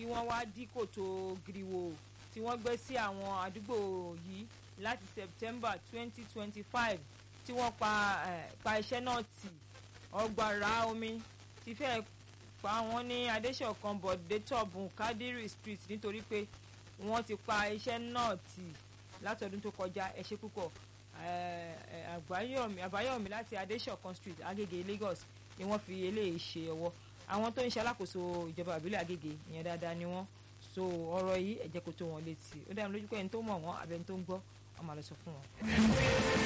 wọ́n wá dí kòtò giriwo tí wọ́n gbé sí àwọn àdúgbò yìí láti September twenty twenty five tí wọ́n pa pa iṣẹ́ náà tì ọgbàrá omi ti fẹ́ pa wọ́n ní adéṣọ̀kan bọ̀dé tọ̀bùn kádírì street nítorí pé wọ́n ti pa iṣẹ́ náà tì látọdún tó kọjá ẹ ṣé púpọ̀ àbáyọ̀mí láti adéṣọ̀kan street agége Lagos ni wọ́n fi eléyìí ṣe ọwọ́ àwọn tó ń ṣe alákòóso ìjọba àbílẹ̀ agége ìyẹn dáadáa ni wọ́n so ọ̀rọ̀ yìí ẹ jẹ́ kó tó wọn létí ó dá mi lójú pé ẹni tó mọ̀ wọ́n àbẹ́ni tó ń gbọ́ ọmọ àlọ́ sọ fún wọn.